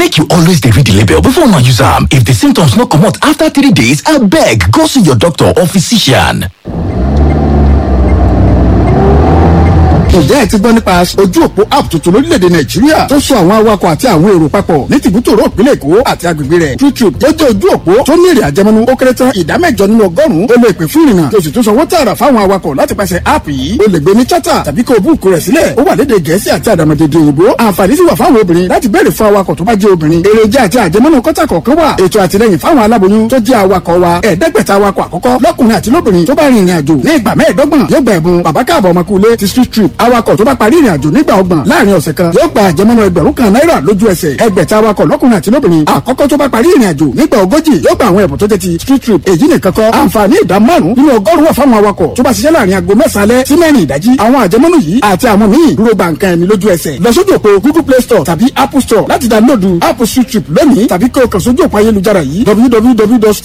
make you always dey read the label before una use am if the symptoms no comot after three days abeg go see your doctor or physician. ǹjẹ́ ẹ ti gbọ́ nípa ojú òpó app tuntun lórílẹ̀‐èdè nàìjíríà tó so àwọn awakọ̀ àti àwọn èrò papọ̀ ní tìbútòrò ìpínlẹ̀ èkó àti agbègbè rẹ̀ youtube ó jẹ́ ojú òpó tó ní èrè àjẹmọ́nú ó kéré tán ìdá mẹ́jọ nínú ọgọ́rùn-ún ó lè pè fún ìrìnnà tó sì tún sanwó tààrà fáwọn awakọ̀ láti pàṣẹ app yìí ó lè gbé ní chata tàbí kó o búùkù rẹ̀ sílẹ̀ ó wà lédè gẹ̀ẹ́sì àti àdàmọ̀dèdè òyìnbó àǹfààní sì wà fáwọn obìnrin láti béèrè fún awakọ̀ tó bá jẹ́ obìnrin èròjà àti àjẹmọ́nú kọ́tà kọ̀ọ̀kan wà ètò àtìlẹyìn fáwọn aláboyún tó jẹ́ awakọ̀ wa ẹ̀ẹ́dẹ́gbẹ̀ta awakọ̀ àkọ́kọ́ lọ́kùnrin àti lóbìnrin tó bá rin ìrìn àjò ní ìgbà mẹ́ẹ̀ẹ́dọ́gbọ̀n yóò gba ẹ̀bùn bàbá káàbọ̀ ọmọkùnrin ti street trip awakọ̀ tó bá parí ìrìn àjò nígbà ọgbọ̀n láàrin ọ̀sẹ̀ kan yóò gba àjẹmọ́nú ẹgbẹ̀rún kan náírà lójú ẹsẹ̀ ẹgbẹ̀ta awakọ̀ lọ́kùnrin àti lóbìnrin àkọ́kọ́ tó bá parí ìrìn àjò nígbà ogójì yóò gba àwọn ẹ̀bùn tó jẹ́ ti street trip èyí nìkan kọ́ àǹfààní ìdá márùn nínú ọgọ́rùn-ún wà fáwọn awakọ̀ tó bá ṣiṣẹ́ láàrin aago mẹ́sàn-án alẹ́ sí mẹ́rin ìdájí àwọn àjẹmọ́nú yìí àti àwọn míì dúró gba nǹkan ẹ̀mí lójú ẹsẹ̀ lọ sójú òpó google play store tàbí apple store láti dánlóòdù app street trip lónìí tàbí kí o kàn sójú òpó ayélujára yìí www